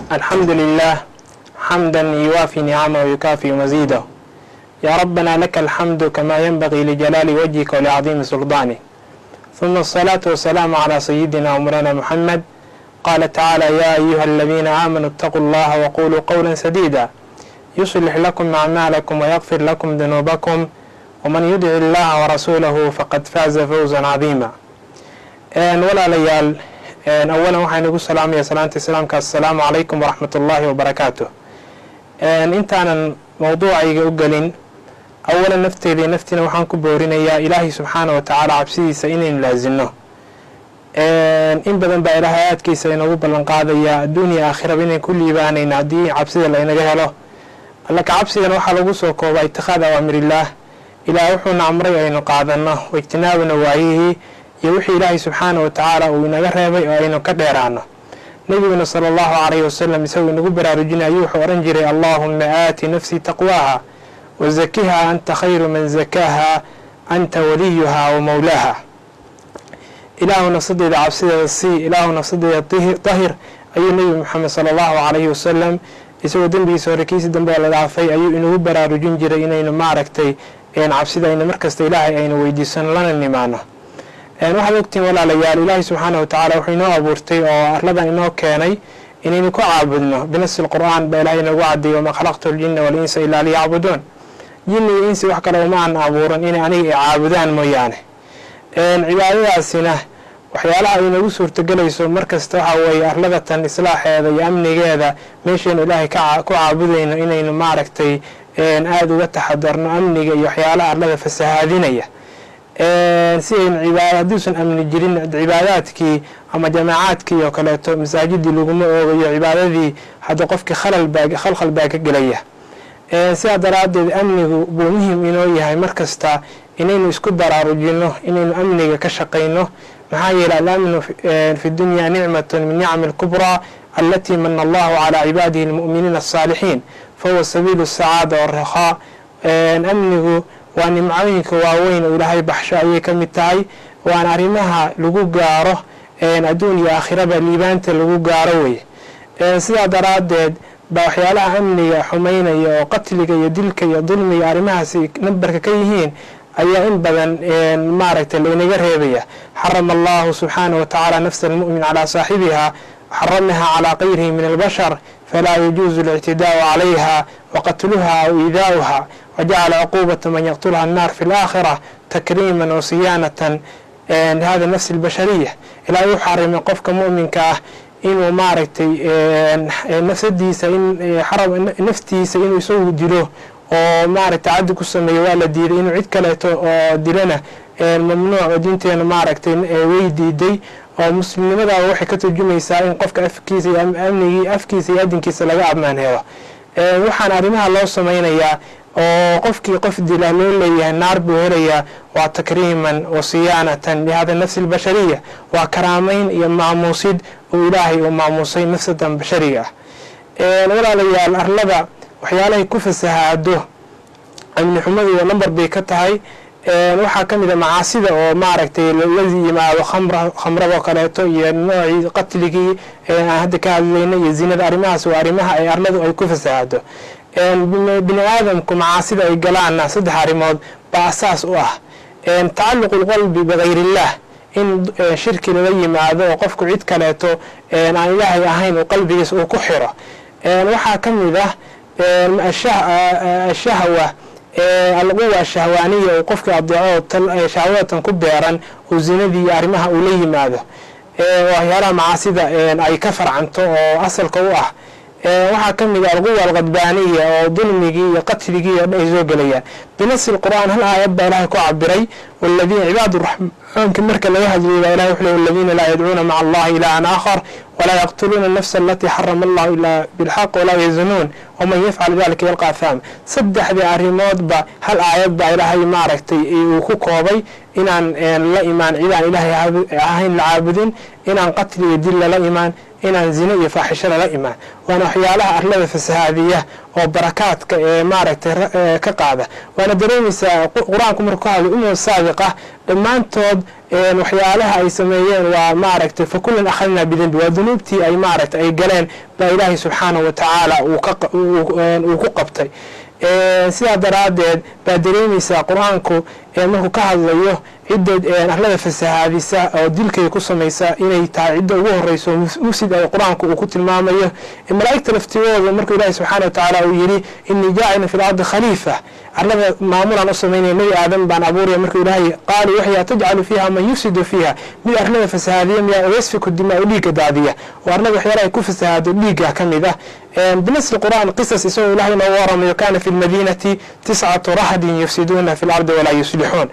الحمد لله حمدا يوافي نعمه ويكافي مزيده يا ربنا لك الحمد كما ينبغي لجلال وجهك ولعظيم سلطانك ثم الصلاة والسلام على سيدنا ومولانا محمد قال تعالى يا أيها الذين آمنوا اتقوا الله وقولوا قولا سديدا يصلح لكم أعمالكم ويغفر لكم ذنوبكم ومن يدع الله ورسوله فقد فاز فوزا عظيما walaalayaal awalan waxaan igu salaamaya salaanta islaamka assalaamu calaykum waraxmat ullaahi wabarakaatu intaanan mowduucayga u gelin awalan nafteeda iyo naftiina waxaan ku boorinayaa ilaahay subxaana wa tacaala cabsidiisa inaynu laasino in badan baa ilaahay aadkiisa inoogu ballan qaadayaa adduuniya aakhiraba inayn ku liibaanayna haddii cabsida laynaga helo alla ka cabsigana waxaa lagu soo koobaa itikaad awaamirillaah ilaah wuxuuna amray aynu qaadano waijtinaabana waayihii iyo wixii ilaahay subxaana wa tacaala uu inaga reebay oo aynu ka dheeraano nebiguna sala allahu calayhi wasalam isagoo inagu baraarujinay ayuu wuxuu odhan jiray allaahuma aati nafsii taqwaaha wa zakiha anta khayru man zakaaha anta waliyuha wa mowlaaha ilaahu nafsadeeda cabsideeda sii ilaahu nafsadeeda dahir ayuu nebi moxamed sala allahu calayhi wasalam isagoo dembigiisa hore kiisi dambe la dhaafay ayuu inagu baraarujin jiray inaynu maaragtay cabsida aynu markasta ilaahay aynu weydiisano lana nimaano waxaad ogtihiin walaalayaal ilaahay subxaana wa tacaala wuxuu inoo abuurtay oo arladan inoo keenay inaynu ku caabudno binasi lqur'aan baa ilahay inagu cadiyay wamaa khalaqtu ljina walinsa ilaa liyacbuduun jinni iyo insi wax kale uma aan abuuran inay aniga ay caabudaan mooyaane cibaadadaasina waxyaalaha ay inagu suurtagelayso markasta waxaa weeye arladatan islaaxeeda iyo amnigeeda meeshaynu ilaahay ku caabudayno inaynu maaragtay aada uga taxadarno amniga iyo waxyaalaha arlada fasahaadinaya si aynu cibaad hadduusan amni jirin cibaadaadkii ama jamaacaadkii oo kaleeto masaajidii laguma oogayo cibaadadii hadda qofkii khalkhal baa ka gelaya sidaa daraaddeed amnigu buu muhim inoo yahay markasta inaynu isku baraarujino inaynu amniga ka shaqayno maxaa yeeley alamnu fi dunya nicmatun min nicami alkubraa alatii mana allahu calaa cibaadihi almu'miniina asaalixiin fahuwa sabiilu sacaada warakhaa amnigu waa nimcooyinka waaweyn oo ilaahay baxsho ayay ka mid tahay waana arrimaha lagu gaaro adduun iyo aakhiraba liibaanta lagu gaaro wey sidaa daraaddeed baa waxyaalaha amniga xumaynaya oo qatliga iyo dilka iyo dulmiga arrimahaasi nambarka ka yihiin ayaa in badan maaragtay laynaga reebaya xarama allahu subxaanah wa tacaala nafsa almu'min calaa saaxibiha xaramaha calaa kayrihi min albashar falaa yajuusu اlictidaau calayha waqatluha aw iidaa'uha wajacala cuquubata man yaqtulha annaar fi laakhira takriiman wa siyaanatan hada nafsi albashariya ilaahay u xarimay qofka mu'minka ah inuu maaragtay nafsadiisa naftiisa inuu isagu dilo oo maaragtay caddi ku sameeyo waa la diiday inuu cid kaleeto oo dilana mamnuuc oo diinteena maaragtay way diiday oo muslimnimadaaba waxay ka turjumaysaa in qofka afkiisa iyo amnigii afkiisa iyo adinkiisa laga ammaan helo waxaan arrimaha loo samaynayaa oo qofkii qof dila loo leeyahay naar buu helayaa waa takriiman wa siyaanatan lihada nafsi albashariya waa karaamayn iyo maamuusid oo ilaahay uu maamuusay nafsadan bashariga ah walaalayaal arlada waxyaalahay ku fasahaado amni xumadu iyo nambar bay ka tahay waxaa ka mid a macaasida oo maaragtay la yimaado khamradoo kaleeto iyo noocii qatligii aan hadda ka hadlayna iyo zinada arrimahaas waa arrimaha ay arladu ay ku fasahaado bini aadamku macaasida ay galaana saddex arrimood baa asaas u ah tacaluqu lqalbi bikayrillaah in shirki lala yimaado oo qofku cid kaleeto aan ilaahay ahayn uu qalbigiisa uu ku xiro waxaa ka mid ah ashahwa alquwa shahwaaniya uu qofkii adeeco shahwadatan ku beeran oo zinadii iyo arrimaha uu la yimaado waxyaalaha macaasida ay ka farcanto oo asalka u ah waxaa ka mid a alquwa alqadbaaniya oo dulmigii iyo qatligii oo dhan ay soo gelayaan binasi lqur'aan hal aayad baa ilahay ku cabiray waladiina cibaadu raxmaanka marka laga hadlayay baa ilahay wuxuu waladiina laa yadcuuna maca allahi ilahan aakhar walaa yaqtuluuna anafsa alatii xarama allahu ilaa bilxaq walaa yazunuun waman yafcal dalika yalqa ahaam saddexdii arrimoodba hal aayad baa ilaahay maaragtay uu ku koobay inaan la imaan cidaan ilaahay ahayn la caabudin inaan qatli iyo dil lala imaan inaan zine iyo faaxisho lala imaan waana waxyaalaha arlada fasahaadiya oo barakaadka ee maaragtay ka qaada waana dareemaysaa qur-aanku markuu ka hadlay umam saabiqa dhammaantood waxyaalaha ay sameeyeen waa maaragtay fa kullan akhadnaa bidembi waa dunuubtii ay maaragtay ay galeen baa ilaahay subxaanahu wa tacaala uu ku qabtay sidaa daraaddeed baa dareemaysaa qur-aanku markuu ka hadlayo cidda arlada fasahaadisa oo dilkay ku samaysa inay tahay cidda ugu horeyso mufsid ay qur-aanku uu ku tilmaamayo malaa'igta laftigooda markuu ilaahi subxaana wa tacaala uu yidhi inii jaacilun fi lardi khaliifa arlada maamulaan u samaynaya nebi aadan baan abuuraya markuu ilaahay qaaluu waxay tajcalu fiiha man yufsidu fiiha mid arlada fasahaadiya miyaa yasfiku dimaa u dhiigga daadiya oo arlada waxyaala ay ku fasahaado dhiigga ka mid ah بنص القرآن قصص يسوي الله نورهم وكان في المدينة تسعة رهد يفسدون في الأرض ولا يصلحون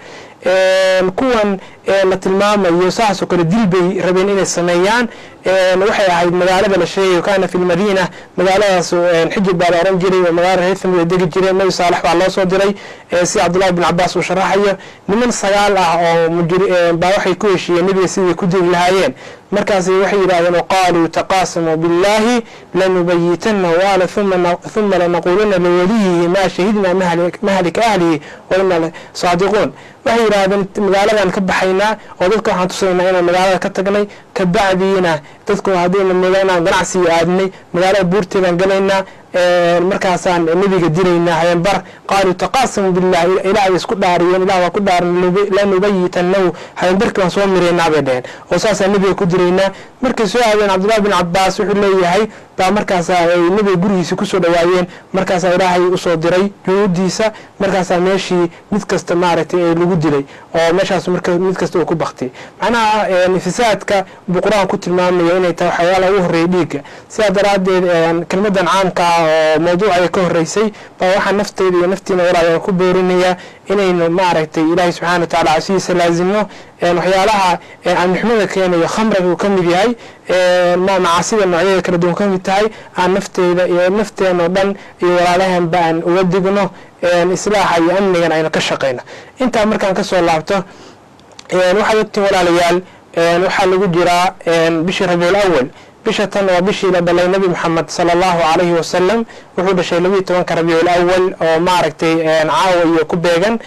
kuwan la tilmaamayo saasoo kale dil bay rabeen inay sameeyaan waxay ahayd magaalada la sheegayo kaana fi lmadiina magaaladaas xijir baa la oran jiray oo magaalada reer thamud ay degi jireen nabi saalex baa loo soo diray si cabdullahi bin cabaas uu sharaxayo niman sagaal ah oo baa waxay ku heshiiyeen nebiga siday ku diri lahaayeen markaas waxay yidhahdeen qaaluu taqaasamuu biاllahi lanubayitanahu ala huma lanaquuluna liwaliyihi ma shahidna mahlika ahlihi wa ina saadiquun waxay yidhaahdeen magaaladan ka baxaynaa oo dadka waxaan tusaynaa inaan magaalada ka tagnay kabacdiina dadku haddayna inaan ganacsiga aadnay magaalada buurteedaan galaynaa markaasaan nebiga dilaynaa habeenbar qaaluu taqaasamuu billahi ilaah ay isku dhaariyeen ilah waa ku dhaaran lanubayitanahu habeenbarkii waan soo miraynaa bay dheheen oo saasaan nebiga ku dilaynaa markay soo aadeen cabdullahi bin cabaas wuxuu leeyahay baa markaasaa ay nebiga gurigiisa kusoo dhawaayeen markaasaa ilaahay usoo diray junuudiisa markaasaa meeshii mid kasta maaragtay ee lagu dilay oo meeshaas marka mid kasta uu ku baktiyay macnaha fisaadka buu qur-aan ku tilmaamaya inay tahay waxyaala ugu horreeya dhiigga sidaa daraaddeed kelmadan caamka ah oo mawduucaya ka horreysay baa waxaa nafteyda iyo naftiina walaal ku boorinaya inaynu maaragtay ilaahay subxana wa tacala casidiisa laazimno waxyaalaha amnixmada keenayo khamriga uu ka mid yahay macaasida noocyada kala duwan ka mid tahay aan nafteyda iyo nafteen oo dhan iyo walaalahanba aan uga digno islaaxa iyo amnigan aynu ka shaqayno intaa markaan kasoo laabto waxaad ogtiin walaalayaal waxaa lagu jiraa bishii rabiul awal bisha tan waa bishii la dhalay nebi moxamed sala allahu calayhi wasalam wuxuu dhashay labiiyo tobanka rabiicul awal oo maaragtay caawa iyo ku beegan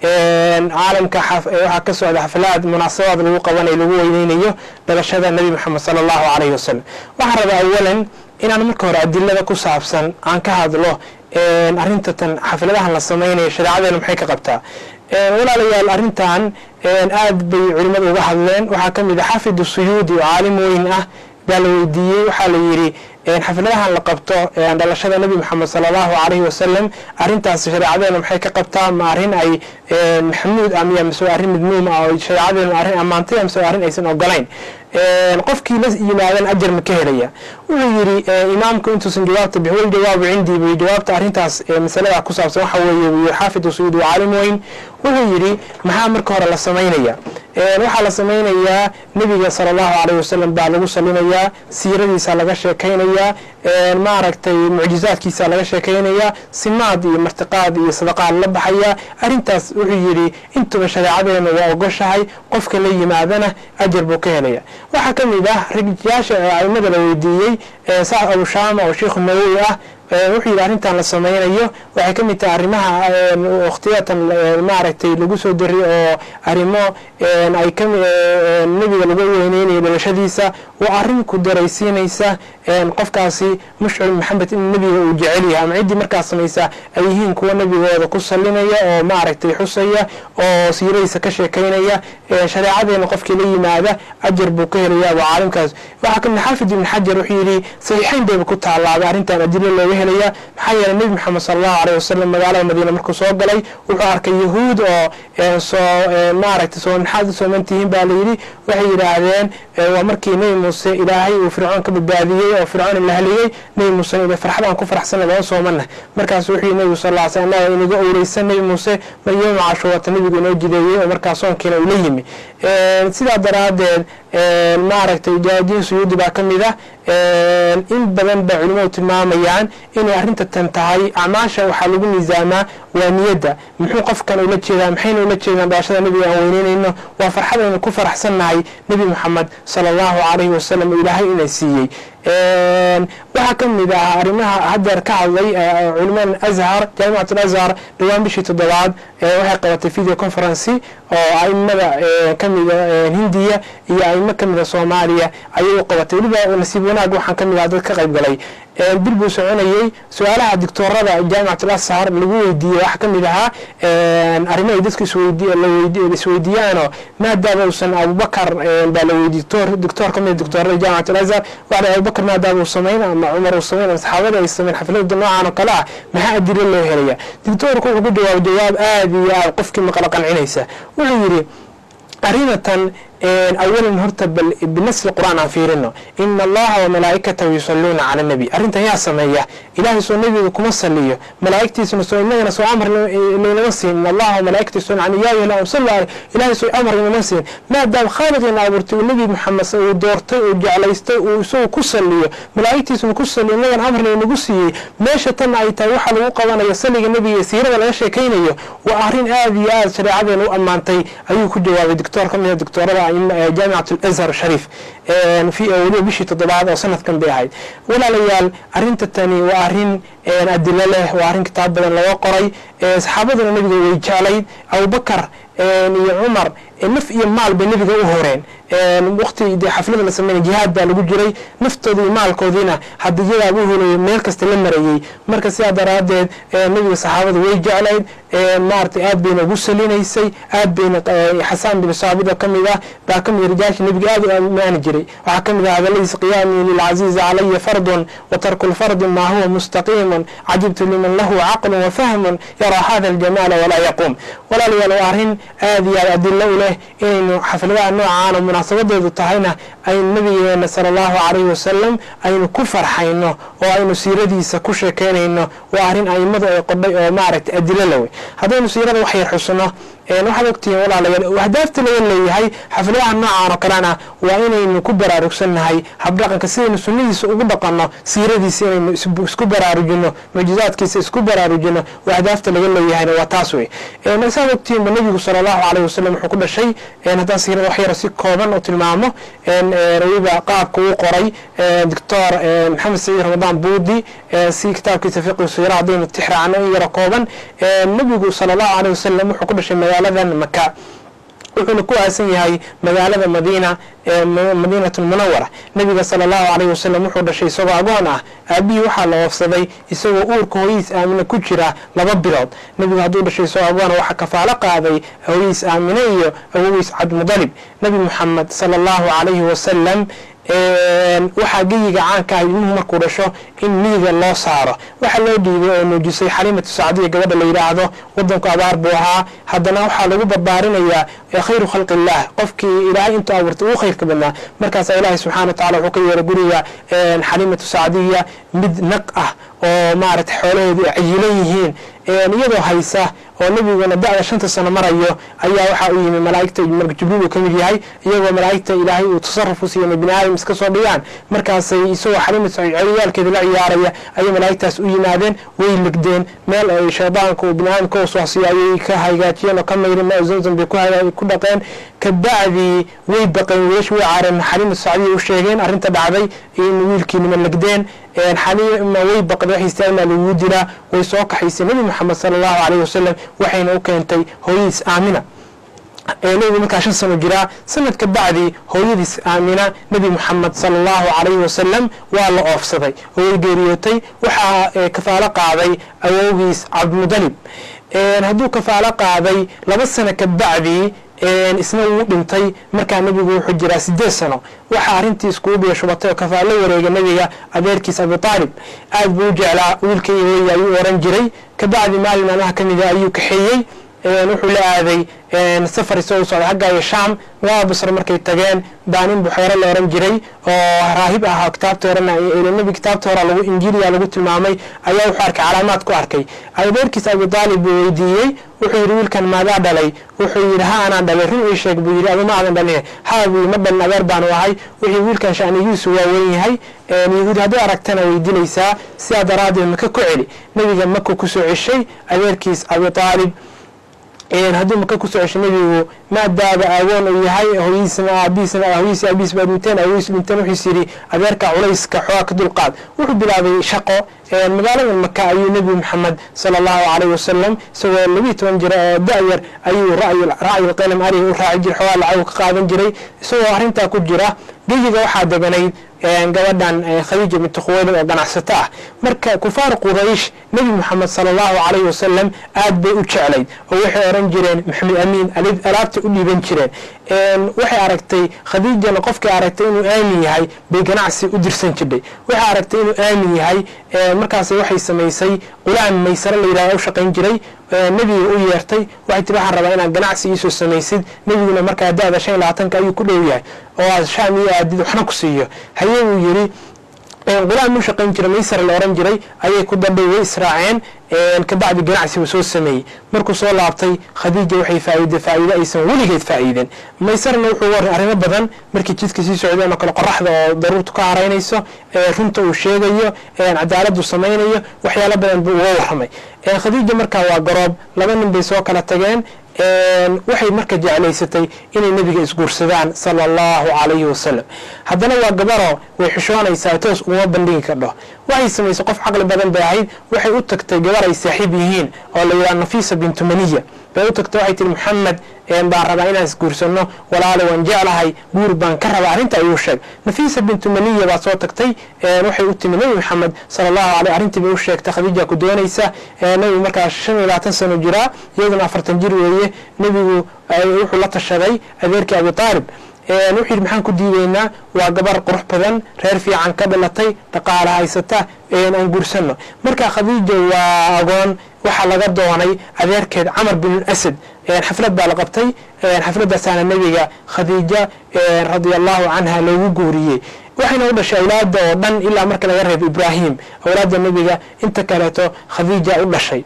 caalamka waxaa ka socda xaflaad munaasabaad lagu qabanayo lagu weyneynayo dhalashada nebi moxamed sala allahu calayhi wasalam waxaan rabaa awalan inaan marka hore adilada ku saabsan aan ka hadlo arrinta tan xafladahan la samaynayo shareecadeena maxay ka qabtaa walaalayaal arrintan aad bay culimmadu uga hadleen waxaa ka mid a xafid suyuudi oo caalim weyn ah baa la weydiiyey waxaa la yidhi xafladahan la qabto dhalashada nebi moxamed sala allahu calayhi wasalam arrintaas shareecadeena maxay ka qabtaa ma arrin ay maxamuud ah miya mise arrin midmuum ah oo shareecadeena arrin ammaantay mise arrin aysan ogolayn qofkii la yimaadan ajar ma ka helaya wuxuu yidhi imaamku intuusan jawaabta bix wal jawaabu cindii buu jawaabta arrintaas masalada ku saabsan waxa weeye buu yidhi xaafid usuud waa caalim weyn wuxuu yidhi maxaa marka hore la samaynaya waxaa la samaynayaa nebiga sala allahu calayh wasalam baa lagu salinayaa siiradiisa laga sheekaynayaa maaragtay mucjizaadkiisa laga sheekaynayaa simaad iyo martiqaad iyo sadaqaad la baxaya arrintaas wuxuu yidhi intuba shareecadeena waa ogoshahay qofka la yimaadana ajar buu ka helaya waxaa ka mid ah rijaasha aimada la weydiiyey sacd abushaama oo sheikhu nawowi ah wuxuu yidhi arrintan la samaynayo waxay ka mid tahay arrimaha wakhtiyatan maaragtay lagu soo dariy oo arrimo ay ka nebiga lagu weyneynayo dhalashadiisa waa arrin ku daraysiinaysa qofkaasi mushcir maxamed in nebiga uu jecel yahay ama ciddii markaas samaysa ay yihiin kuwa nebigooda ku salinaya oo maaragtay xusaya oo siiradiisa ka sheekaynaya shareecadeena qofkii la yimaada ajar buu ka helaya waa caalimkaas waxaa kamid xaafid ibn xajar wuxuu yidhi saxiixayn bayba ku taalaabay arrintan adilo looga helaya maxaa yeeley nebi moxamed sala allahu aleyh wasalam magaalada madiina markuu soo galay wuxuu arkay yahuud oo soo maaragtay soo maxaad u soomantihiin baa layidhi waxay yidhaahdeen waa markii nebi muuse ilaahay uu fircoon ka badbaadiyey oo fircoon la haliyey nebi muuse ila farxadaan ku faraxsana loo soomana markaas wuxuu yidhi nebigu sal lla slam annaga inaga owleysan nebi muuse maryama cashuurata nebigu inoo jideeyey oo markaas soonkiina uu la yimi sidaa daraaddeed maaragtay jaadiin suyuudi baa ka mid ah in badan ba culimadu tilmaamayaan inay arrinta tan tahay acmaasha waxaa lagu miisaamaa waa niyadda muxuu qofkan ula jeedaa maxayna ula jeedaan dhalashada nebiga aan weyneynayno waa farxadaynu ku faraxsannahay nebi moxamed sala allahu calayhi wasalam oo ilaahay ina siiyey waxaa ka mid ah arrimaha haddeer ka hadlay culimaan azhar jaamicat alazhar dhowaan bishii toddobaad waxay qabatay video conferency oo aimada kamida hindiya iyo aimo kamida soomaaliya ayay u qabatay weliba nasiib wanaag waxaan kamid ah dad ka qayb galay bil buu soconayey su-aalaha dictoorada jaamicat alashar lagu weydiiyey waxaa ka mid ahaa arrimo ay dadku isweydiiyaanoo maadaama uusan abubakar baa la weydiiy dictoor ka mida dictoorada jaamicat alazhar waxa abubakar maadaama uu samayn ama cumar uu samayn ama saxaabada ay samayn xaflada noocan oo kale ah maxaa adilo loo helaya dictoorku wuxuu ku jawaab jawaab aada iyo aad qofkii maqlo qancinaysa wuxuu yidhi arrinatan awalan horta bal binasli qur'aan aan fiirino ina allaha wamalaa'ikatahu yusalluuna cala nabi arrintan yaa sameeya ilaahay soo nebiga kuma saliyo malaa'igtiisuna soo inagana soo amar laynama siin in allaha wamalaa'ikatahu yusalluuna cala yaa ayuha am sallu alayh ilaahay soo amar inama siin maadaama khaaliqiina abuurtay uu nebi maxamed uu doortay uu jeclaystay uu isagu ku saliyo malaa'igtiisuna ku saliyo inagana amar laynagu siiyey meesha tan ay tahay waxa lagu qabanayo saliga nebiga siirada laga sheekaynayo waa arrin aada iyo aada shareecadeena u ammaantay ayuu ku jawaabay dictoor ka mida dictoorada jaamicat alazhar shariif weliba bishii toddobaad oo sanadkan bay ahayd walaalayaal arrinta tani waa arrin adilo leh waa arrin kitaab badan laga qoray saxaabaduna nebiga way jeclayd abubakar iyo cumar naf iyo maal bay nebiga u horeen waqti dee xaflada la sameynay jihaad baa lagu jiray naftooda iyo maalkoodiina hadiyadaa u holayo meel kasta la marayey marka sidaa daraadeed nebiga saxaabada way jeclayd maaragtay aad bayna ugu salinaysay aad bayna xasaan bin saabit oo kamid ah baa kamid rijaasha nebiga aad u amaani jiray waxaa kamid ah hadaladiisa qiyaami lilcaziizi calaya fardun wa tarku lfardi maa huwa mustaqiimun cajibtu liman lahu caqlun wa fahmun yaraa hada aljamaala walaa yaquum walaalayaal waa arrin aad iyo aad adilo u leh inaynu xafladaha noocaan oo munaasabadeedu tahayna aynu nabigeena sala allahu calayhi wasalam aynu ku farxayno oo aynu siiradiisa ku sheekeynayno waa arrin aimadu ay qodhay oo maaragtay adilo lawey haddaynu siirada wax yar xusno waxaad ogtihiin walaalayaal ahdaafta laga leeyahay xafladaha noocaan oo kalena waa inaynu ku baraarugsannahay habdhaqanka sidaynu sunnadiisa ugu dhaqanno siiradiisa inaynu isku baraarujino mucjizaadkiisa isku baraarujino oo ahdaafta laga leeyahayna waa taas wey saad ogtihiinba nebigu sala allahu calayhi wasalam wuxuu ku dhashay haddaan siirada wax yar si kooban u tilmaamo weliba qaabka uu qoray doctor maxamed saciid ramadaan buudi si kitaabkiisa fiqi siira haddaynu tixraacno in yaro kooban nebigu sala allahu calayhi wasalam wuxuu ku dhashay magaaladan maka wuxuuna ku aasan yahay magaalada madiina madiinat lmunawara nabiga sala allahu calayhi wasalam wuxuu dhashay isagoo agoon ah aabihii waxaa la oofsaday isagoo uurka hooyihiis aamine ku jira laba bilood nebigu hadduu dhashay isagoo agoona waxaa kafaalo qaaday hooyihiis aamine iyo awogiis cabdimudalib nebi muxamed sala allahu calayhi wasalam waxaa geyiga caanka ah ilmuhu markuu dhasho in miyiga loo saaro waxaa loo dhiibay oo nuujisay xaliimatu sacdiya gabadha la yidhaahdo wadanku abaar buu ahaa haddana waxaa lagu barbaarinayaa khayru khalqi illah qofkii ilaahay intuu abuurtay ugu khayrka badnaa markaasaa ilaahay subxana wa tacala wuxuu ka yeeray guriga xaliimatu sacdiya mid naq ah oo maaragtay xoolaheedu ay cayilan yihiin iyadoo haysa oo nebiguna da-da shanta sano marayo ayaa waxaa u yimi malaaigta marka jibriil uu ka mid yahay iyagoo malaa'igta ilaahay uu tasaruf u siiyay bini aadam iska soo dhigaan markaasay isagoo xaliimad ciyaalkeeda la ciyaaraya ayay malaa'igtaas u yimaadeen way legdeen meel ay shaydaanka uu bini aadamka u soosiyo ayay ka hagaajiyeen oo ka mayreen ma zamzam bay ku dhaqeen kabacdii way baqeen wiilash way caareen xaliimad sacdiya u sheegeen arrinta dhacday in wiilkiinima legdeen xaliima way baqday wax istaagmaa lagu dilaa way soo kaxaysay nebi moxamed sala allahu calayhi wasalam waxayna u keentay hooyadiis aamina nebigu markaa shan sano jiraa sanad ka bacdi hooyadiis aamina nebi moxamed sala allahu calayhi wasalam waa la oofsaday oo way geeriyootay waxaa kafaalo qaaday awowgiis cabdimudalib hadduu kafaalo qaaday laba sano ka bacdi isna wuu dhintay markaa nebigu wuxuu jiraa sideed sano waxaa arrintii iskugu biyo shubatay oo kafaalo wareega nebiga adeerkiis abi aalib aad buu u jeclaa wiilkay weeye ayuu oran jiray kabacdi maalin maalmaha ka mida ayuu kaxeeyey wuxuu la aaday safar isagoo socday xagga iyo shaam magaalada basre markay tageen baa nin buxeero la oran jiray oo raahib ahaa kitaabta horena nebi kitaabta hora lagu injiiliya lagu tilmaamay ayaa wuxuu arkay calaamaad ku arkay adeerkiis abi aalib buu weydiiyey wuxuu yidhi wiilkan maadaa dhalay wuxuu yidhi ha anaan dhalay run ii sheeg buu yidhi aduma aadan dhalin ha buu yidhi ma dhalin adeer baanu ahay wixii wiilkan shanigiisu waa weyn yahay yahuudi hadday aragtana way dilaysaa sidaa daraaddeed maka ku celi nebiga maku kusoo ceshay adeerkiis abi aalib hadduu maka kusoo ceshay nebigu maadaaba aagoon uu yahay hooyadiisna aabihiisna hooyadiisi aabihiis baa dhinteen aabihiis dhinteen wuxuus yidhi adeerka culayska xoogaa ka dulqaad wuxuu bilaabay shaqo magaalada maka ayuu nebi maxamed sala allahu calayhi wasalam isagoo labiyi toban jira oo da-yar ayuu racyi qalam ariga u raaci jiray xoogaa lacag ka qaadan jiray isagoo arrintaa ku jira geyiga waxaa deganayd gabadhan khadiija binti khuwaylid oo ganacsato ah marka kufaar quraysh nebi moxamed sala allahu calayhi wasalam aad bay u jeclayd oo waxay oran jireen maxamed amiin alaabta u dhiiban jireen waxay aragtay khadiijana qofkay aragtay inuu aamin yahay bay ganacsi u dirsan jirdhay waxay aragtay inuu aamin yahay markaas waxay samaysay qulaam maysare la yidhahda u shaqayn jiray nebiga u yeertay waxay tiri waxaan rabaa inaad ganacsi iisoo samaysid nebiguna markaa da-da shan iyo labaatanka ayuu ku dhow yahay oo aad shaam iyo aadid waxna ku siiyo haye uu yidhi qulaam u shaqayn jiray maysare la oran jiray ayay ku dadhay way israaceen kabacdi ganacsi uu soo sameeyey markuu soo laabtay khadiija waxay faa'iiday faa'iido aysan weligeed faa'iidin maysarna wuxuu waray arrimo badan markii jidka sii socdeen oo kale qoraxda oo daruurtu ka haraynayso runta uu sheegayo cadaaladu samaynayo waxyaalo badan buu uga warramay khadiija markaa waa garoob laba nin bay soo kala tageen waxay marka jeclaysatay inay nebiga isguursadaan sala allahu calayhi wasalam haddana waa gabaro way xishoonaysaa toos uma bandhigi kardho waxay samaysay qof caqli badan bay ahayd waxay u tagtay gabar ay saaxiib yihiin oo la yidhaha nafiisa bintu maniya bay u tagtay waxay tihi maxamed baan rabaa inaan isguursano walaale waan jeclahay guur baan ka rabaa arrinta ayuu sheeg nafiisa bintu maniya baa soo tagtay waxay u timi nebi maxamed sala allahu aleyh arrintii bay u sheegtay khadiija ku doonaysa nebigu markaa shan iyo labaatan sano jiraa iyaduna afartan jir weeye nebigu wuxuu la tashaday adeerkii abi aalib wuxuu yidhi maxaan ku diidaynaa waa gabar qurux badan reer fiican ka dhalatay dhaqaala haysata aan guursano marka khadiija waa agoon waxaa laga doonay adeerkeed camar bin asad xaflad baa la qabtay xafladaasaana nebiga khadiija radia allahu canha loogu guuriyey waxayna u dhashay awlaada oo dhan ilaa marka laga reebo ibraahim awlaada nebiga inta kaleeto khadiija u dhashay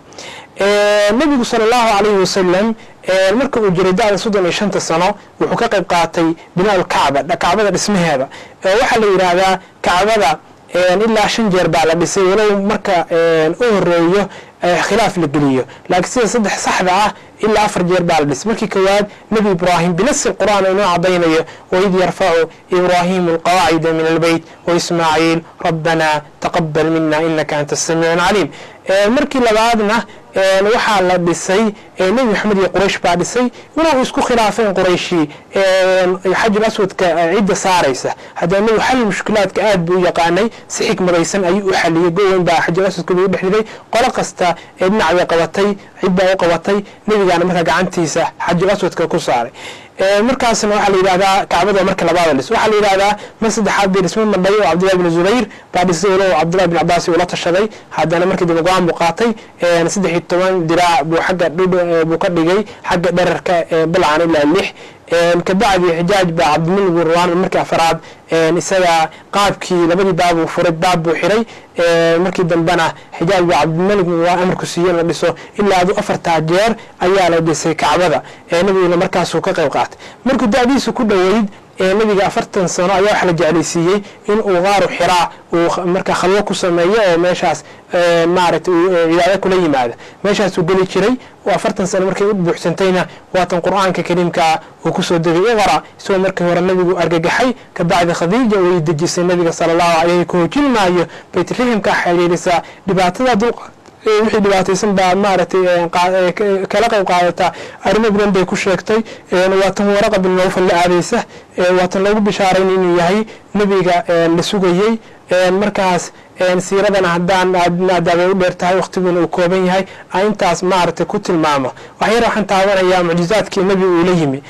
nebigu sala allahu calayhi wasalam marka uu jiray da-da soddon iyo shanta sano wuxuu ka qayb qaatay binaa lkacba kacbada dhismaheeda waxaa la yidhaahdaa kacbada ilaa shan jeer baa la dhisay walow marka u horeeyo khilaaf la geliyo laakiin sida saddex saxda ah ilaa afar jeer baa la dhisay markii kowaad nebi ibraahim binasi qur'aan inoo cadaynayo waid yarfacu ibraahimu alqawaacida min albeyt waismaaciil rabbana taqabal mina inaka anta asamiicu caliim markii labaadna waxaa la dhisay nebi maxamed iyo quraysh baa dhisay walow isku khilaafeen qurayshi xajul aswadka cidda saaraysa haddana nebigu xal mushkilaadka aad buu u yaqaanay si xikmadaysan ayuu u xaliyey goweyn baa xajul aswadka buu u dhex dhigay qolo kasta ee dhinac bay qabatay cid baa u qabatay nebigaana markaa gacantiisa xajul aswadka ku saaray markaasna waxaa la yidhahdaa kacbada marka labaada dhis waxaa la yidhahdaa mar saddexaad bay dhismo madhay oo cabdillahi bin zubayr baa dhisay walow cabdillahi bin cabaasi uu la tashaday haddana markii dambe go-aan buu qaatay saddex iyo toban diraac buu xagga buu ka dhigay xagga dherarka balcan ilaa lix kabacdi xijaaj baa cabdimalik bin ruwaan markii afaraad isaga qaabkii labadii baabuu furay baab buu xiray markii dambena xijaaj baa cabdimalik bin ruwaan amarku siiye in la dhiso ilaa adu afartaa jeer ayaa la dhisay kacbada nebiguna markaasuu ka qayb qaatay markuu da-diisu ku dhoweyd nebiga afartan sano ayaa waxa la jeclaysiiyey in uu qaaru xiraa uu markaa khalwo ku sameeyo oo meeshaas maaragtay cibaado kula yimaado meeshaasuu geli jiray afartan sano markay u buuxsantayna waatan qur-aanka kariimkaa uu kusoo degay iqra isagoo markii hore nebigu argagaxay kabacdi khadiija way dejisay nebiga sala allahu caleyh ku hoojin maayo baytriximkaa xiriirisaa dhibaatada dulqa wixii dhibaataysan baa maaragtay kala qayb qaadataa arrimo badan bay ku sheegtay waatan waraqa bin nawfal la aadaysa waatan loogu bishaarayn inuu yahay nebiga la sugayey markaas siiradana haddaan maadaabay u dheer tahay waqtiguna uu kooban yahay intaas maaragtay ku tilmaamo waxyar waxaan taabanayaa mucjizaadkii nebi uu la yimi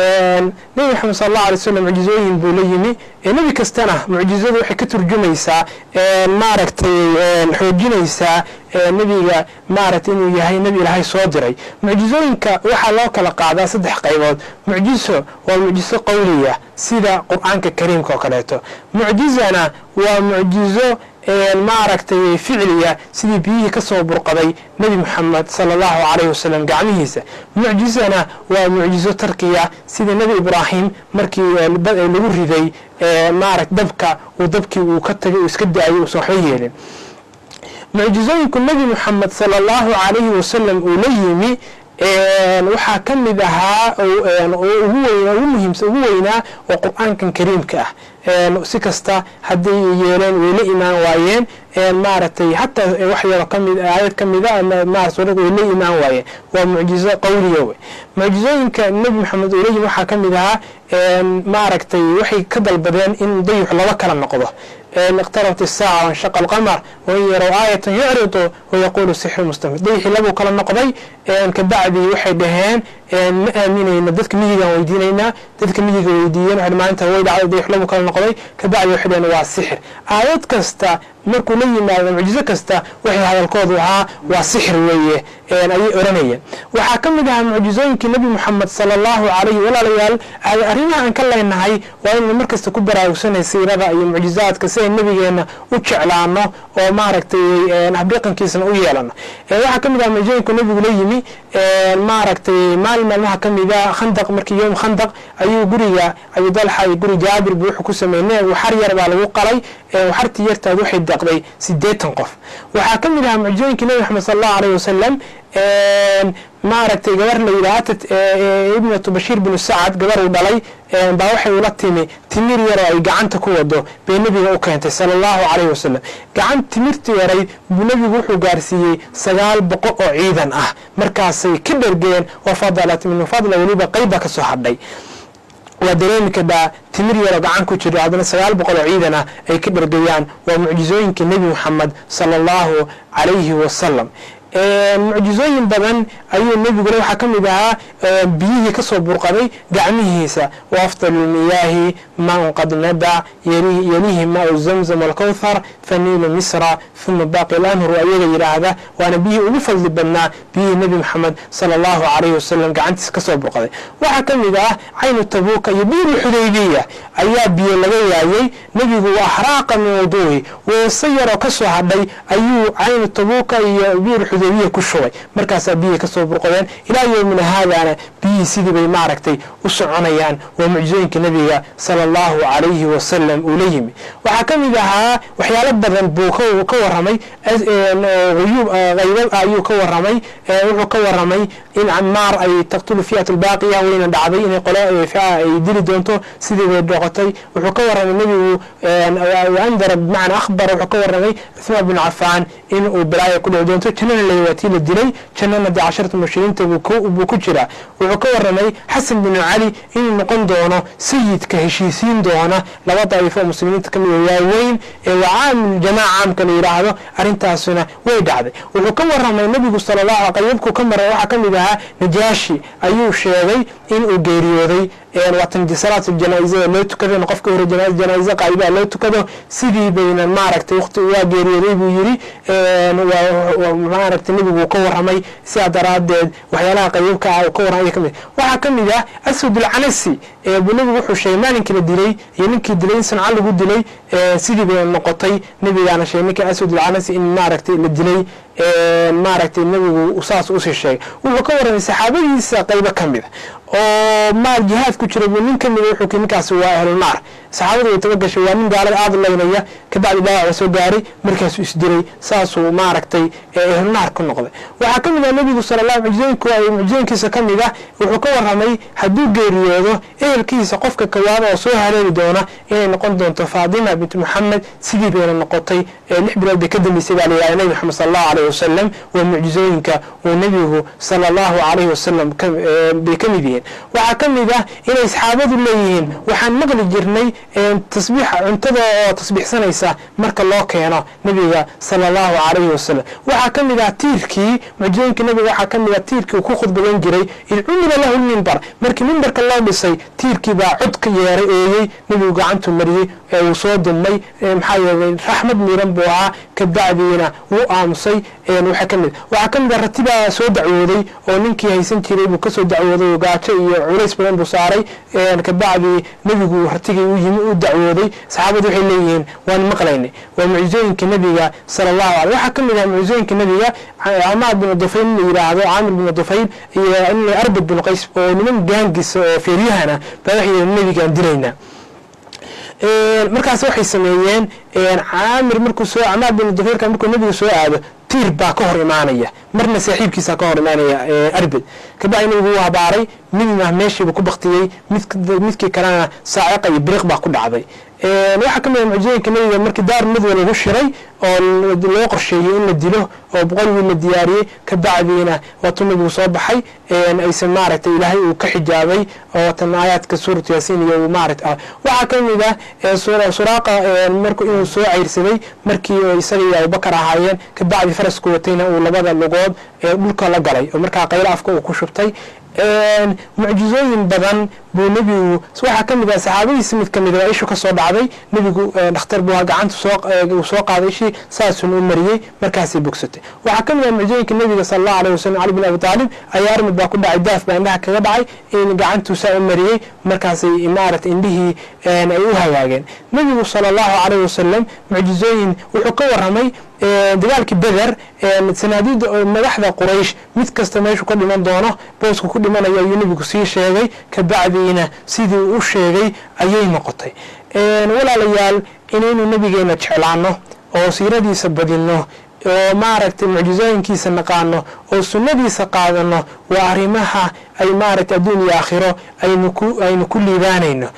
nebi maxamed sal allahu alay slam mucjizooyin buu la yimi nebi kastana mucjizadu waxay ka turjumaysaa maaragtay xoojinaysaa nebiga maaragtay inuu yahay nebi ilaahay soo diray mucjizooyinka waxaa loo kala qaadaa saddex qaybood mucjiso waa mucjiso qowliya sida qur-aanka kariimka oo kaleeto mucjizana waa mucjizo maaragtay ficliya sidii biyihii ka soo burqaday nebi moxamed sala allahu calayhi wasalam gacmihiisa mucjizana waa mucjizo tarkiya sida nebi ibraahim markii lagu riday maaragt dabka uu dabkii uu ka tagay uu iska da-ayay uusan waxba yeelin mucjizooyinku nebi moxamed sala allahu calayhi wasalam uu la yimi waxaa ka mid ahaa ugu muhiimsa ugu weynaa oo qur-aankan kariimka ah si kasta hadday yeeleen way la imaan waayeen maaragtay hataa wax yaro kamid aayad kamida ma suurad way la imaan waayeen waa mucjizo qawliya wey mucjizooyinka nebi maxamed uu leeyihi waxaa kamid ahaa maaragtay waxay ka dalbadeen in dayux laba kala noqdo اqtarabt الsaaca wanshaqa اlqamar wain yarow aayatan yucridu wayaquulu sixru mustamir dayixii labuu kala noqday kabacdii waxay dhaheen ma aaminayna dadka miyigaan weydiinaynaa dadka miyiga weydiiyeen waxay maalinta way dhacday dayix labuu kala noqday kabacdi waxay dhaheen waa sixir aayad kasta markuu la yimaado mucjizo kasta waxay hadalkoodu ahaa waa sixir weeye ayay oranayeen waxaa ka mid ahaa mucjizooyinkii nebi moxamed sala allahu calayhi walaalayaal arrimaha aan ka leenahay waa inaynu markasta ku baraarugsanay siirada iyo mucjizaadka si ay nebigeena u jeclaano oo maaragtay habdhaqankiisana u yeelano waxaa ka mid aha mucjizooyinku nebigu la yimi maaragtay maalin maalmaha ka mida khandaq markii yowm khandaq ayuu guriga abudalxa iyo guri jaabir buu wuxuu ku sameynay waxar yar baa lagu qalay waxartii yartaad waxay deeqday sideetan qof waxaa ka mid ahaa mucjizooyinkii nebi maxamed sala allahu alayh wasalam maaragtay gabar la yidhaha ibnatu bashiir binu sacad gabar uu dhalay baa waxay ula timi timir yaroo ay gacanta ku wado bay nebiga u keentay sala allahu calayhi wasalam gacan timirta yarayd buu nebigu wuxuu gaarsiiyey sagaal boqol oo ciidan ah markaasay ka dhergeen wa fadalat min fadla weliba qayba ka soo hadhay waa dareemi kadhaa timir yaroo gacan ku jiro haddana sagaal boqol oo ciidan ah ay ka dhergayaan waa mucjizooyinka nebi moxamed sala allahu calayhi wasalam mucjizooyin badan ayuu nebigule waxaa ka mid ahaa biyihii kasoo burqaday gacmihiisa wa afdalu lmiyaahi maa qad nadac yalihi maau zamzam alkowthar faniilu misra uma baaqi lanhur ayaga yidhaahda waana biyihii ugu fadli badnaa biyihii nebi moxamed sala allahu calayhi wasalam gacantiisa kasoo burqaday waxaa ka mid ah caynu tabuuka iyo biiru xudaybiya ayaa biyo laga waayey nebigu waa axraaqa min wuduuhi weese yaroo kasoo hadhay ayuu caynu tabuuka iyo biiru xudaybiya ku shubay markaasaa biyihii kasoo burqadeen ilaa yowmina haadaana biyihii sidii bay maaragtay u soconayaan waa mucjizooyinka nebiga sala allahu calayhi wasalam uu la yimi waxaa ka mid ahaa waxyaalo badan buu ka waramay uyuub haybad ayuu ka waramay wuxuu ka waramay in camaar ay taqtulu fiat albaaqiya wayna dhacday inay qolo ay dili doonto sidii bay dhoqotay wuxuu ka waramay nebigu andara bimacna akhbar wuxuu ka waramay cuthmaan bin cafaan in uu balaaya ku dhici doonto jannana lawaatii la dilay jannana dee casharta mushrikiinta buu ku jiraa wuxuu ka waramay xasan bin cali inuu noqon doono sayidka heshiisiin doona laba daa'ifo muslimiinta kamid waaweyn ee waa caamil jamaaca caamka la yidhaahdo arrintaasuna way dhacday wuxuu ka waramay nebigu sala allahu qaybabkuu ka maray waxaa ka mid ahaa najaashi ayuu sheegay inuu geeriyooday waatan salaat janaaizada loo tukado qofka hore janaa'ize qaaibaha loo tukado sidii bayna maaragtay waqti waa geeriyooday buu yiri maaragtay nebigu ka waramay sidaa daraadeed waxyaalaha qaybabka ah ka waramay kamid waxaa ka mid ah aswad alcanasi buu nebigu wuxuu sheegay maalinkii la dilay iyo ninkii dilay in sanca lagu dilay sidii bayna noqotay nebigaana sheegay ninka aswad alcanasi in maaragtay la dilay maaragtay nebigu saas usii sheegay wuxuu ka waramay saxaabadiisa qaybo ka mida oo maal jihaad ku jira buu nin ka mida wuxuu ninkaasi waa ahlunaar saxaabadu way tabagashay waa nin gaalada aada laynaya kabacdi dhaawaca soo gaaray markaasuu isdiray saasuu maaragtay ahlunaar ku noqday waxaa ka mid ah nebigu sala allah mucjizooyinku mucjizooyinkiisa ka mid ah wuxuu ka waramay hadduu geeriyoodo ehelkiisa qofka kawaada oo soo haleeli doona inay noqon doonto faatima bint moxamed sidii bayna noqotay lix bilood bay ka dambeysay baa layidhahda nebi moxamed sala allahu alayh wasalam waa mucjizooyinka uu nebigu sala allahu calayhi wasalam bay ka mid yihiin waxaa ka mid ah inay saxaabadu leeyihiin waxaan maqli jirnay tasbiix cuntada oo tasbiixsanaysa marka loo keeno nebiga sala allahu calayhi wasalam waxaa ka mid ah tiirkii mucjizooyinka nebiga waxaa ka mid ah tiirkii uu ku khudbadan jiray id cumila lahu lmimbar markii mimbarka loo dhisay tiirkii baa codka yeeray eeyey nebigu gacantu mariyey ee uu soo dumay maxaa yeelay raxmad miiran buu ahaa kabacdiina wuu aamusay waxaa ka mid waxaa ka mid ah ratibaa soo dacwooday oo ninkii haysan jiray buu kasoo dacwooday oo gaajo iyo culays badan buu saaray kabacdii nebigu ratigii u yimi u dacwooday saxaabadu waxay leeyihiin waan maqlaynay waa mucjizooyinka nebiga sala allahu alay waxaa ka mid ah mucjizooyinka nebiga camaar binu dufayl la yidhaahdo caamir binu dufayl iyo arbad binu qays oo niman gaangisa oo feeryahana baa waxay nebigaan dilaynaa markaas waxay sameeyeen caamir markuu soo camaar binu dufaylka markuu nebiga soo aado tiir baa ka hor imaanaya marna saaxiibkiisa ka hor imaanaya arbed kabacdi nabigu wuu habaaray midna meeshiiba ku baktiyey midkii kalena saaciqa iyo biriq baa ku dhacday waxaa ka mid a mucjizooyinka nabiga markii daar midwa lagu shiray oo loo qorsheeyey in la dilo oo boqol wiil la diyaariyey kabacdiina waatuu nabigu soo baxay aysan maaragtay ilaahay uu ka xijaabay oo tan aayaadka suuratu yaasiin iyo maarata waxaa ka mid ah suraaqa marku inuu soo ceyrsaday markii isaga iyo abubakar ahaayeen kabacdi farasku watayna uu labada lugood ee dhulka la galay oo markaa qaylo afka uu ku shubtay mucjizooyin badan buu nebigu waxaa ka mid ah saxaabadiisa mid ka mid a ishu ka soo dhacday nebigu dhakhtar buu gacanta soo soo qaaday ishii saasun u mariyey markaasay bogsatay waxaa ka mid ah mucjizooyinka nebiga sala allahu alayh wasalam cali bin abi taalib ayaa armid baa ku dhacay daaf baa indhaha kaga dhacay in gacantuu saa u mariyey markaasay maarata indhihii ay u hagaageen nebigu sala allahu alayh wasalam mucjizooyin wuxuu ka waramay dagaalkii beder sanaadiida madaxda quraysh mid kasta meeshuu ka dhiman doono boosku ku dhimanayo ayuu nebigu sii sheegay kabacdiina sidii uu u sheegay ayay noqotay walaalayaal inaynu nebigeena jeclaano oo siiradiisa badinno oo maaragtay mucjizooyinkiisa naqaano oo sunnadiisa qaadano waa arrimaha ay maaragtay adduun iyo aakhiro aynu ku liibaanayno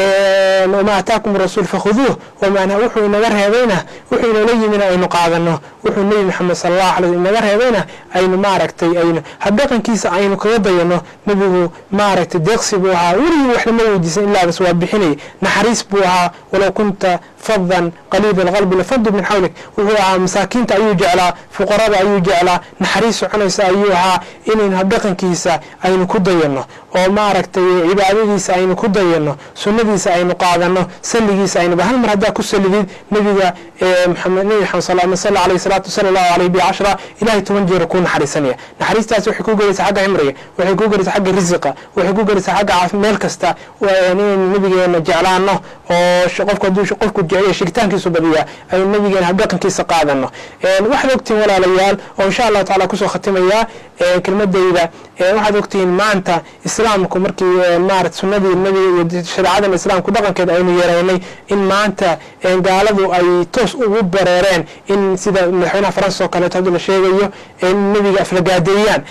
wma ataakum rasuul fakhuduuh wman wuxuu inaga reebayna wuxuu inoola yimina aynu qaadano wuxuu nebi maxamed sal allah alay inaga reebayna aynu maaragtay aynu habdhaqankiisa aynu kaga dayano nebigu maaragtay deeqsi buu ahaa weligii wax lama weydiisan ilaa bas waa bixinay naxariis buu ahaa walow kunta fadan qaliida alqalbi lafadu min xawlik wuxuu ahaa masaakiinta ayuu jeclaa fuqarada ayuu jeclaa naxariis soconaysa ayuu ahaa inaynu habdhaqankiisa aynu ku dayano oo maaragtay cibaadadiisa aynu ku dayano sunnadiisa aynu qaadano salligiisa aynuba hal mar haddaa ku salidid nebiga maxamed nebi maxamed sal sal alayhi salaatu sala allahu alayhi bi cashra ilahay toban jeer kuu naxariisanaya naxariistaas waxay kuu gelaysaa xagga cimriga waxay kuu gelaysaa xagga risiqa waxay kuu gelaysaa xagga caafi meel kasta inaynu nebigeena jeclaano oo qofku hadduu qofku jeceliya shigitaankiisu badiyaa aynu nebigeena habdhaqankiisa qaadano waxaad ogtihiin walaalayaal oo insha allahu tacala kusoo khatimayaa kelmadayda waxaad ogtihiin maanta islaamku markii maarata sunnadii nebiga iyo shareecadan islaamku dhaqankeed aynu yeeraynay in maanta gaaladu ay toos ugu bareereen in sida madaxweynaha faransa oo kaleeto hadda la sheegayo in nebiga aflagaadeeyaan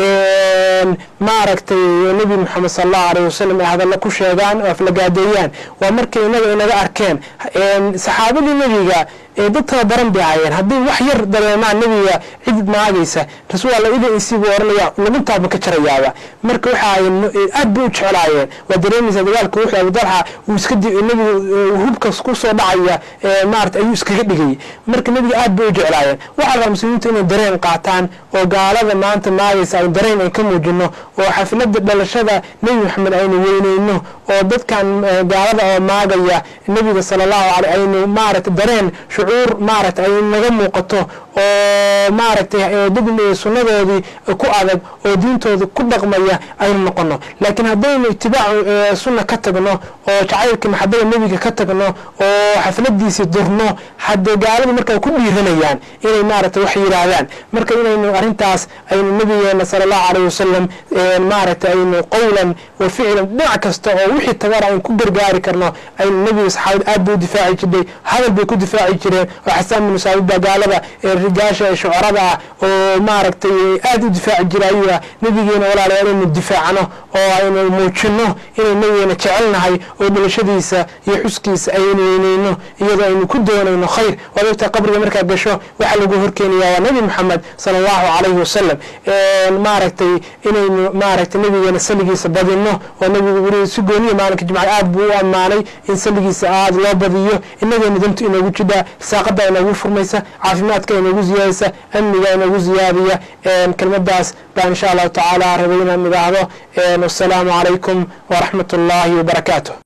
maaragtay nebi moxamed sal allahu alayh wasalam ay hadalla ku sheegaan oo aflagaadeeyaan waa markay inaga inaga arkeen saxaabadii nebiga dad tababaran bay ahaayeen haddii wax yar dareemaan nebiga cid maagaysa rasuul alla idan insiibuu oranaya laguntaaba ka jarayaaba marka waxa aad bay u jeclaayeen waa dareemaysaa dagaalka wuxuu abudalxa uu iska nebigu hubkas ku soo dhacaya maarata ayuu iskaga dhigayay marka nebiga aad bay u jeclaayeen waxaa rabaa muslimiintu inay dareen qaataan oo gaalada maanta maagaysa aynu dareen ay ka muujino oo xaflada dhalashada nebi maxamed aynu weyneyno oo dadkan gaalada oo maagaya nebiga sala allahu aley aynu maarata dareen shucuur maarata ay naga muuqato oo maaragtay dad sunnadoodii ku adag oo diintooda ku dhaqmaya aynu noqono laakiin haddaynu itibaacu sunna ka tagno oo jacaylka maxabada nebiga ka tagno oo xafladiisii durno haddee gaaladu markaa ku dhiiranayaan inay maaragtay wax yidhaahdaan marka inaynu arrintaas aynu nebigeena sala allahu alayh wasalam maaragtay aynu qowlan wa ficlan dhinac kasta oo wixii tagara aynu ku gargaari karno aynu nebiga saxaabada aad bay u difaaci jirnay hadal bay ku difaaci jireen oo xasaan binu saabid baa gaalada rigaasha ee shucarada ah oo maaragtay aad u difaaci jira ayuu ah nebigeena walaalayaal inaynu difaacno oo aynu muujino inaynu nebigeena jecelnahay oo dhalashadiisa iyo xuskiisa aynu weyneyno iyadoo aynu ku doonayno khayr waad ogtaa qabriga markaad gasho waxaa lagu horkeenaya waa nebi maxamed sala allahu calayhi wasalam maaragtay inaynu maaragtay nebigeena saligiisa badino oo nebigu weli si gooniya maalinka jimca aad buu u ammaanay in saligiisa aad loo badiyo inageena dantu inoogu jidhaa risaaqada inoogu furmaysa caafimaadka inoogu ziyaadaysa amniga inoogu ziyaadiya kelmadaas baa insha allahu tacaala rabay inaan idhaahdo wasalaamu calaykum waraxmat ullaahi wabarakaatu